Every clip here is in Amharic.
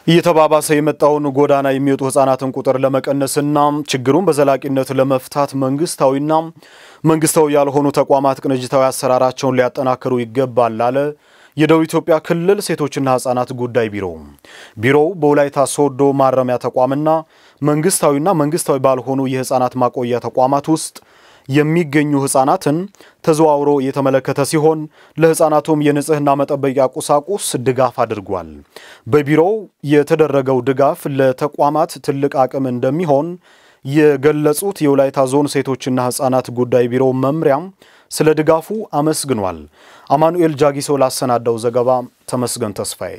እየተባባሰ የመጣውን ጎዳና የሚወጡ ህጻናትን ቁጥር ለመቀነስና ችግሩን በዘላቂነት ለመፍታት መንግስታዊና መንግስታዊ ያልሆኑ ተቋማት ቅንጅታዊ አሰራራቸውን ሊያጠናክሩ ይገባል አለ የደቡብ ኢትዮጵያ ክልል ሴቶችና ህጻናት ጉዳይ ቢሮ። ቢሮው በወላይታ ሶዶ ማረሚያ ተቋምና መንግስታዊና መንግስታዊ ባልሆኑ የህጻናት ማቆያ ተቋማት ውስጥ የሚገኙ ህጻናትን ተዘዋውሮ የተመለከተ ሲሆን ለህጻናቱም የንጽህና መጠበቂያ ቁሳቁስ ድጋፍ አድርጓል። በቢሮው የተደረገው ድጋፍ ለተቋማት ትልቅ አቅም እንደሚሆን የገለጹት የወላይታ ዞን ሴቶችና ህጻናት ጉዳይ ቢሮ መምሪያም ስለ ድጋፉ አመስግኗል። አማኑኤል ጃጊሶ ላሰናዳው ዘገባ ተመስገን ተስፋዬ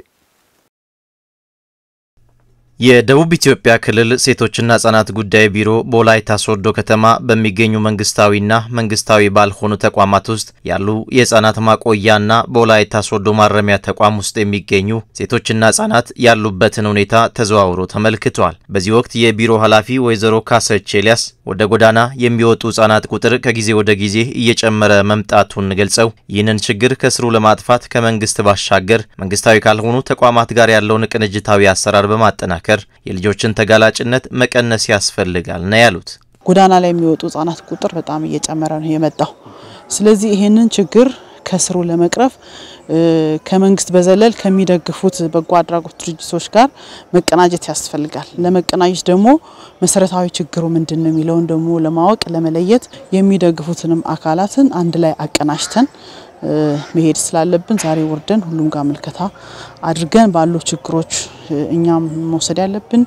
የደቡብ ኢትዮጵያ ክልል ሴቶችና ህጻናት ጉዳይ ቢሮ በወላይታ ሶዶ ከተማ በሚገኙ መንግስታዊና መንግስታዊ ባልሆኑ ተቋማት ውስጥ ያሉ የህጻናት ማቆያና በወላይታ ሶዶ ማረሚያ ተቋም ውስጥ የሚገኙ ሴቶችና ህጻናት ያሉበትን ሁኔታ ተዘዋውሮ ተመልክቷል። በዚህ ወቅት የቢሮ ኃላፊ ወይዘሮ ካሰች ኤልያስ ወደ ጎዳና የሚወጡ ህጻናት ቁጥር ከጊዜ ወደ ጊዜ እየጨመረ መምጣቱን ገልጸው ይህንን ችግር ከስሩ ለማጥፋት ከመንግስት ባሻገር መንግስታዊ ካልሆኑ ተቋማት ጋር ያለውን ቅንጅታዊ አሰራር በማጠናከር የልጆችን ተጋላጭነት መቀነስ ያስፈልጋል ነው ያሉት። ጎዳና ላይ የሚወጡ ህጻናት ቁጥር በጣም እየጨመረ ነው የመጣው። ስለዚህ ይህንን ችግር ከስሩ ለመቅረፍ ከመንግስት በዘለል ከሚደግፉት በጎ አድራጎት ድርጅቶች ጋር መቀናጀት ያስፈልጋል። ለመቀናጀት ደግሞ መሰረታዊ ችግሩ ምንድን ነው የሚለውን ደግሞ ለማወቅ ለመለየት የሚደግፉትንም አካላትን አንድ ላይ አቀናጅተን መሄድ ስላለብን ዛሬ ወርደን ሁሉም ጋር ምልከታ አድርገን ባሉ ችግሮች እኛም መውሰድ ያለብን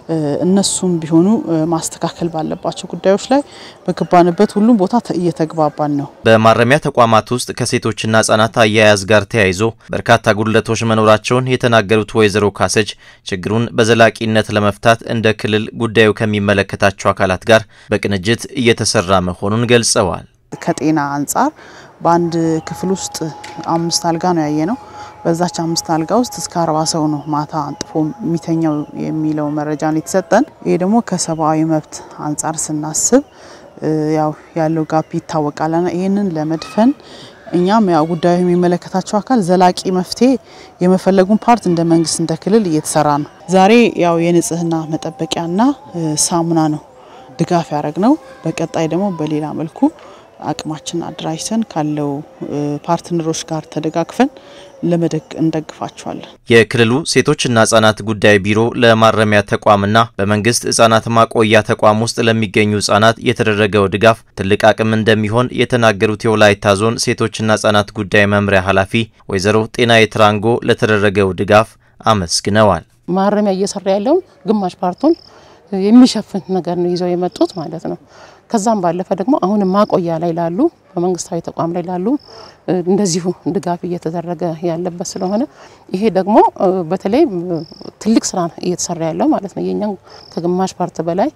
እነሱም ቢሆኑ ማስተካከል ባለባቸው ጉዳዮች ላይ በገባንበት ሁሉም ቦታ እየተግባባን ነው። በማረሚያ ተቋማት ውስጥ ከሴቶችና ህጻናት አያያዝ ጋር ተያይዞ በርካታ ጉድለቶች መኖራቸውን የተናገሩት ወይዘሮ ካሰች ችግሩን በዘላቂነት ለመፍታት እንደ ክልል ጉዳዩ ከሚመለከታቸው አካላት ጋር በቅንጅት እየተሰራ መሆኑን ገልጸዋል። ከጤና አንጻር በአንድ ክፍል ውስጥ አምስት አልጋ ነው ያየ ነው። በዛች አምስት አልጋ ውስጥ እስከ አርባ ሰው ነው ማታ አንጥፎ የሚተኛው የሚለው መረጃ ነው የተሰጠን። ይሄ ደግሞ ከሰብአዊ መብት አንጻር ስናስብ ያው ያለው ጋፕ ይታወቃልና ይህንን ለመድፈን እኛም ያው ጉዳዩ የሚመለከታቸው አካል ዘላቂ መፍትሄ የመፈለጉን ፓርት እንደ መንግስት እንደ ክልል እየተሰራ ነው። ዛሬ ያው የንጽህና መጠበቂያና ሳሙና ነው ድጋፍ ያደረግ ነው። በቀጣይ ደግሞ በሌላ መልኩ አቅማችን አደራጅተን ካለው ፓርትነሮች ጋር ተደጋግፈን ለመደግ እንደግፋቸዋለን። የክልሉ ሴቶችና ህጻናት ጉዳይ ቢሮ ለማረሚያ ተቋምና በመንግስት ህጻናት ማቆያ ተቋም ውስጥ ለሚገኙ ህጻናት የተደረገው ድጋፍ ትልቅ አቅም እንደሚሆን የተናገሩት የወላይታ ዞን ሴቶችና ህጻናት ጉዳይ መምሪያ ኃላፊ ወይዘሮ ጤና የትራንጎ ለተደረገው ድጋፍ አመስግነዋል። ማረሚያ እየሰራ ያለውን ግማሽ ፓርቱን የሚሸፍን ነገር ነው ይዘው የመጡት ማለት ነው። ከዛም ባለፈ ደግሞ አሁን ማቆያ ላይ ላሉ በመንግስታዊ ተቋም ላይ ላሉ እንደዚሁ ድጋፍ እየተደረገ ያለበት ስለሆነ ይሄ ደግሞ በተለይ ትልቅ ስራ እየተሰራ ያለው ማለት ነው። የኛን ከግማሽ ፓርት በላይ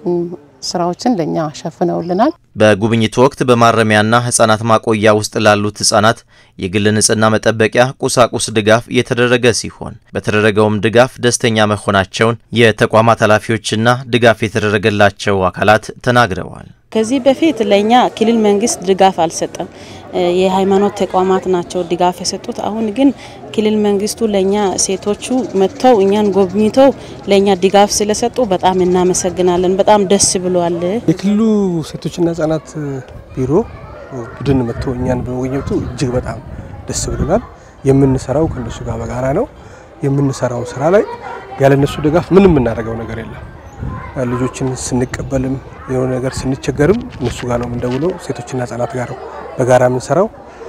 ስራዎችን ለእኛ ሸፍነውልናል። በጉብኝቱ ወቅት በማረሚያና ህጻናት ማቆያ ውስጥ ላሉት ህጻናት የግል ንጽህና መጠበቂያ ቁሳቁስ ድጋፍ የተደረገ ሲሆን በተደረገውም ድጋፍ ደስተኛ መሆናቸውን የተቋማት ኃላፊዎችና ድጋፍ የተደረገላቸው አካላት ተናግረዋል። ከዚህ በፊት ለእኛ ክልል መንግስት ድጋፍ አልሰጠም። የሃይማኖት ተቋማት ናቸው ድጋፍ የሰጡት። አሁን ግን ክልል መንግስቱ ለእኛ ሴቶቹ መጥተው እኛን ጎብኝተው ለእኛ ድጋፍ ስለሰጡ በጣም እናመሰግናለን። በጣም ደስ ብሏል። የክልሉ ሴቶችና ህጻናት ቢሮ ቡድን መጥቶ እኛን በመጎብኘቱ እጅግ በጣም ደስ ብሎናል። የምንሰራው ከነሱ ጋር በጋራ ነው። የምንሰራው ስራ ላይ ያለነሱ ድጋፍ ምንም የምናደርገው ነገር የለም። ልጆችን ስንቀበልም የሆነ ነገር ስንቸገርም እነሱ ጋር ነው የምንደውለው። ሴቶችና ህጻናት ጋር ነው በጋራ የምንሰራው።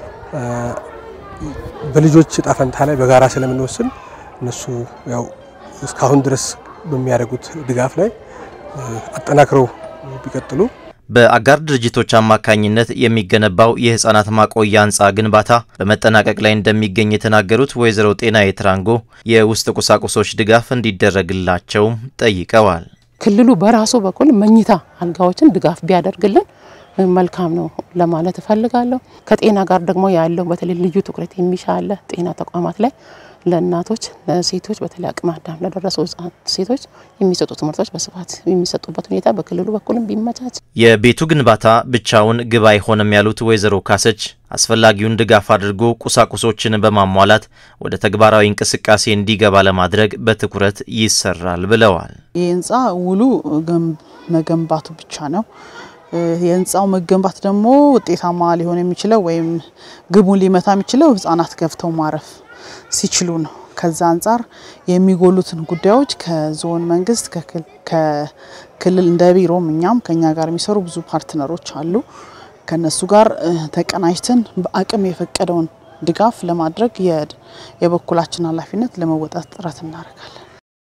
በልጆች እጣ ፈንታ ላይ በጋራ ስለምንወስን እነሱ ያው እስካሁን ድረስ በሚያደርጉት ድጋፍ ላይ አጠናክረው ቢቀጥሉ በአጋር ድርጅቶች አማካኝነት የሚገነባው የህጻናት ማቆያ ህንፃ ግንባታ በመጠናቀቅ ላይ እንደሚገኝ የተናገሩት ወይዘሮ ጤና የትራንጎ የውስጥ ቁሳቁሶች ድጋፍ እንዲደረግላቸውም ጠይቀዋል። ክልሉ በራሱ በኩል መኝታ አልጋዎችን ድጋፍ ቢያደርግልን መልካም ነው ለማለት እፈልጋለሁ። ከጤና ጋር ደግሞ ያለው በተለይ ልዩ ትኩረት የሚሻ አለ ጤና ተቋማት ላይ ለእናቶች፣ ለሴቶች በተለይ አቅመ አዳም ለደረሱ ህጻን ሴቶች የሚሰጡ ትምህርቶች በስፋት የሚሰጡበት ሁኔታ በክልሉ በኩልም ቢመቻች። የቤቱ ግንባታ ብቻውን ግብ አይሆንም ያሉት ወይዘሮ ካሰች አስፈላጊውን ድጋፍ አድርጎ ቁሳቁሶችን በማሟላት ወደ ተግባራዊ እንቅስቃሴ እንዲገባ ለማድረግ በትኩረት ይሰራል ብለዋል። ይህ ህንፃ ውሉ መገንባቱ ብቻ ነው። የህንፃው መገንባት ደግሞ ውጤታማ ሊሆን የሚችለው ወይም ግቡን ሊመታ የሚችለው ህጻናት ገብተው ማረፍ ሲችሉ ነው። ከዛ አንጻር የሚጎሉትን ጉዳዮች ከዞን መንግስት ከክልል እንደ ቢሮም እኛም ከኛ ጋር የሚሰሩ ብዙ ፓርትነሮች አሉ። ከነሱ ጋር ተቀናጅተን በአቅም የፈቀደውን ድጋፍ ለማድረግ የበኩላችን ኃላፊነት ለመወጣት ጥረት እናደርጋለን።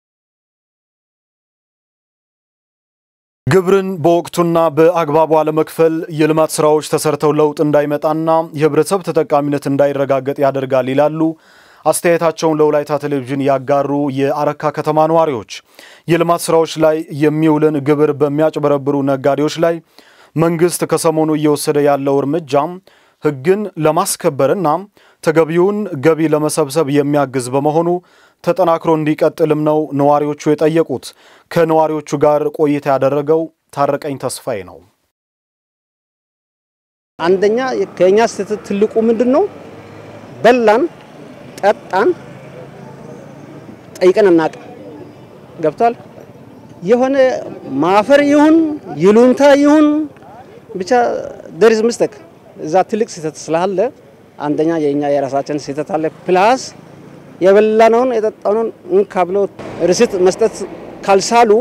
ግብርን በወቅቱና በአግባቡ አለመክፈል የልማት ስራዎች ተሰርተው ለውጥ እንዳይመጣና የህብረተሰብ ተጠቃሚነት እንዳይረጋገጥ ያደርጋል ይላሉ አስተያየታቸውን ለወላይታ ቴሌቪዥን ያጋሩ የአረካ ከተማ ነዋሪዎች። የልማት ስራዎች ላይ የሚውልን ግብር በሚያጭበረብሩ ነጋዴዎች ላይ መንግስት ከሰሞኑ እየወሰደ ያለው እርምጃም ህግን ለማስከበርና ተገቢውን ገቢ ለመሰብሰብ የሚያግዝ በመሆኑ ተጠናክሮ እንዲቀጥልም ነው ነዋሪዎቹ የጠየቁት። ከነዋሪዎቹ ጋር ቆይታ ያደረገው ታረቀኝ ተስፋዬ ነው። አንደኛ ከኛ ስህተት ትልቁ ምንድን ነው? በላን፣ ጠጣን፣ ጠይቀን አናውቅም። ገብቷል። የሆነ ማፈር ይሁን ይሉንታ ይሁን ብቻ ደሪዝ ምስተክ እዛ ትልቅ ስህተት ስላለ አንደኛ የኛ የራሳችን ስህተት አለ ፕላስ የበላነውን የጠጣነውን እንካ ብለው ርሲት መስጠት ካልሳሉ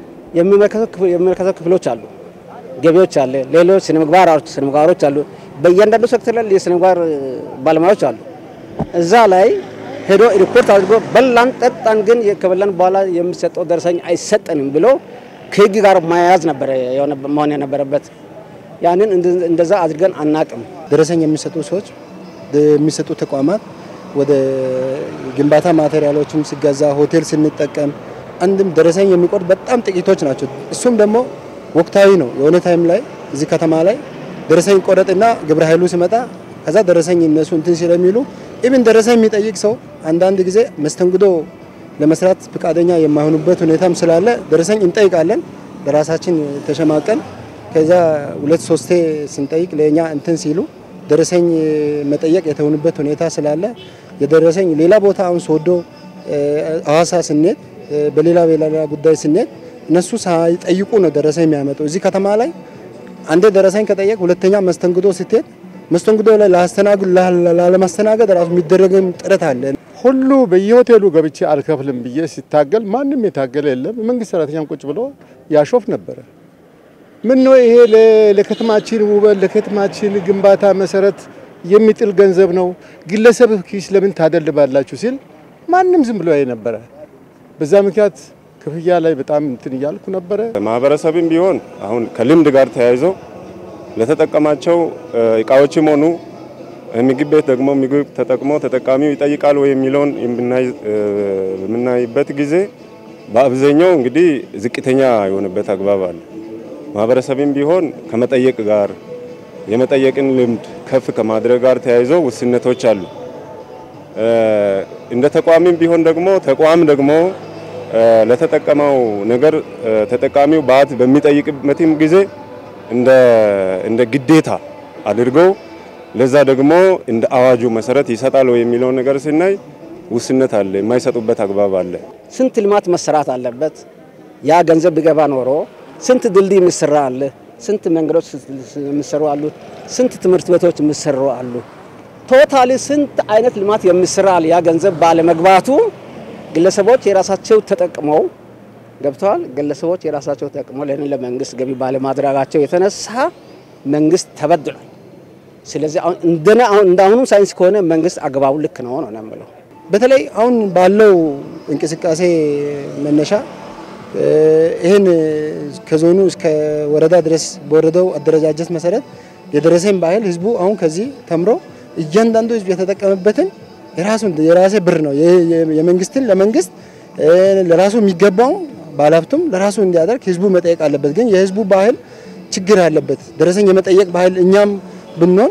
የሚመለከተው ክፍሎች አሉ፣ ገቢዎች አለ፣ ሌሎች ስነምግባሮች ስነምግባሮች አሉ። በእያንዳንዱ ሴክተር ላይ የስነምግባር ባለሙያዎች አሉ። እዛ ላይ ሄዶ ሪፖርት አድርጎ በላን ጠጣን፣ ግን ከበላን በኋላ የሚሰጠው ደረሰኝ አይሰጠንም ብሎ ከህግ ጋር መያዝ ነበረ መሆን የነበረበት። ያንን እንደዛ አድርገን አናቅም። ደረሰኝ የሚሰጡ ሰዎች የሚሰጡ ተቋማት ወደ ግንባታ ማቴሪያሎችም ሲገዛ ሆቴል ስንጠቀም አንድም ደረሰኝ የሚቆርጥ በጣም ጥቂቶች ናቸው። እሱም ደግሞ ወቅታዊ ነው። የሆነ ታይም ላይ እዚህ ከተማ ላይ ደረሰኝ ቆረጥና ግብረ ኃይሉ ሲመጣ ከዛ ደረሰኝ እነሱ እንትን ስለሚሉ ኢብን ደረሰኝ የሚጠይቅ ሰው አንዳንድ ጊዜ መስተንግዶ ለመስራት ፈቃደኛ የማይሆኑበት ሁኔታም ስላለ ደረሰኝ እንጠይቃለን። በራሳችን ተሸማቀን ከዛ ሁለት ሶስቴ ስንጠይቅ ለኛ እንትን ሲሉ ደረሰኝ መጠየቅ የተሆኑበት ሁኔታ ስላለ የደረሰኝ ሌላ ቦታ አሁን ሶዶ ሐዋሳ ስንሄድ በሌላ በሌላ ጉዳይ ስንሄድ እነሱ ሳይጠይቁ ነው ደረሰኝ የሚያመጡ። እዚህ ከተማ ላይ አንዴ ደረሰኝ ከጠየቅ ሁለተኛ መስተንግዶ ስትሄድ መስተንግዶ ላይ ላለማስተናገድ ራሱ የሚደረግም ጥረት አለ። ሁሉ በየሆቴሉ ገብቼ አልከፍልም ብዬ ሲታገል ማንም የታገለ የለም። መንግስት ሰራተኛም ቁጭ ብሎ ያሾፍ ነበረ። ምን ነው ይሄ ለከተማችን ውበት ለከተማችን ግንባታ መሰረት የሚጥል ገንዘብ ነው፣ ግለሰብ ኪስ ለምን ታደልባላችሁ ሲል ማንም ዝም ብሎ ያይ ነበረ። በዛ ምክንያት ክፍያ ላይ በጣም እንትን እያልኩ ነበረ። ማህበረሰብም ቢሆን አሁን ከልምድ ጋር ተያይዞ ለተጠቀማቸው እቃዎችም ሆኑ ምግብ ቤት ደግሞ ምግብ ተጠቅሞ ተጠቃሚው ይጠይቃል ወይ የሚለውን የምናይበት ጊዜ በአብዛኛው እንግዲህ ዝቅተኛ የሆነበት አግባብ አለ። ማህበረሰብም ቢሆን ከመጠየቅ ጋር የመጠየቅን ልምድ ከፍ ከማድረግ ጋር ተያይዞ ውስነቶች አሉ። እንደ ተቋምም ቢሆን ደግሞ ተቋም ደግሞ ለተጠቀመው ነገር ተጠቃሚው ባት በሚጠይቅበትም ጊዜ እንደ እንደ ግዴታ አድርገው ለዛ ደግሞ እንደ አዋጁ መሰረት ይሰጣል የሚለውን ነገር ስናይ ውስነት አለ፣ የማይሰጡበት አግባብ አለ። ስንት ልማት መሰራት አለበት። ያ ገንዘብ ቢገባ ኖሮ ስንት ድልድይ የሚሰራ አለ፣ ስንት መንገዶች የሚሰሩ አሉ፣ ስንት ትምህርት ቤቶች የሚሰሩ አሉ። ቶታሊ ስንት አይነት ልማት የሚሰራ አለ። ያ ገንዘብ ባለመግባቱ ግለሰቦች የራሳቸው ተጠቅመው ገብተዋል። ግለሰቦች የራሳቸው ተጠቅመው ለንን ለመንግስት ገቢ ባለማድረጋቸው የተነሳ መንግስት ተበድሏል። ስለዚህ አሁን እንደና አሁን እንዳሁኑ ሳይንስ ከሆነ መንግስት አግባቡ ልክ ነው ነው የምለው። በተለይ አሁን ባለው እንቅስቃሴ መነሻ ይህን ከዞኑ እስከ ወረዳ ድረስ በወረዳው አደረጃጀት መሰረት የደረሰኝ ባህል ህዝቡ አሁን ከዚህ ተምሮ እያንዳንዱ ህዝብ የተጠቀመበትን የራሱን የራሴ ብር ነው የመንግስትን ለመንግስት ለራሱ የሚገባው ባለሀብቱም ለራሱ እንዲያደርግ ህዝቡ መጠየቅ አለበት። ግን የህዝቡ ባህል ችግር አለበት። ደረሰኝ የመጠየቅ ባህል እኛም ብንሆን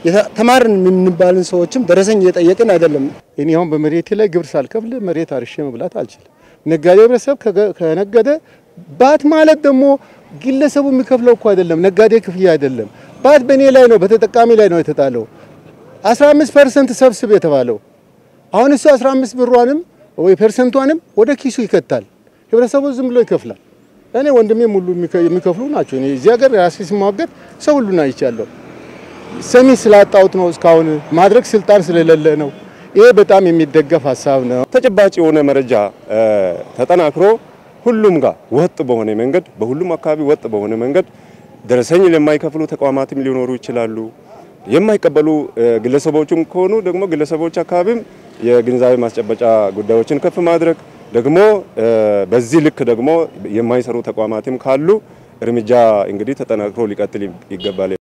ተማርን የምንባልን ሰዎችም ደረሰኝ እየጠየቅን አይደለም። እኔ አሁን በመሬቴ ላይ ግብር ሳልከፍል መሬት አርሼ መብላት አልችልም። ነጋዴ ህብረተሰብ ከነገደ ባት ማለት ደግሞ ግለሰቡ የሚከፍለው እኮ አይደለም፣ ነጋዴ ክፍያ አይደለም። ባት በእኔ ላይ ነው፣ በተጠቃሚ ላይ ነው የተጣለው። 15 ፐርሰንት ሰብስብ የተባለው አሁን እሱ 15 ብሯንም ወይ ፐርሰንቷንም ወደ ኪሱ ይከታል። ህብረተሰቡ ዝም ብሎ ይከፍላል። እኔ ወንድሜም ሁሉ የሚከፍሉ ናቸው። እኔ እዚህ ሀገር ራሴ ሲሟገት ሰው ሁሉን አይቻለሁ። ሰሚ ስላጣሁት ነው እስካሁን ማድረግ ስልጣን ስለሌለ ነው። ይሄ በጣም የሚደገፍ ሀሳብ ነው። ተጨባጭ የሆነ መረጃ ተጠናክሮ ሁሉም ጋር ወጥ በሆነ መንገድ በሁሉም አካባቢ ወጥ በሆነ መንገድ ደረሰኝ ለማይከፍሉ ተቋማትም ሊኖሩ ይችላሉ። የማይቀበሉ ግለሰቦችም ከሆኑ ደግሞ ግለሰቦች አካባቢም የግንዛቤ ማስጨበጫ ጉዳዮችን ከፍ ማድረግ ደግሞ በዚህ ልክ ደግሞ የማይሰሩ ተቋማትም ካሉ እርምጃ እንግዲህ ተጠናክሮ ሊቀጥል ይገባል።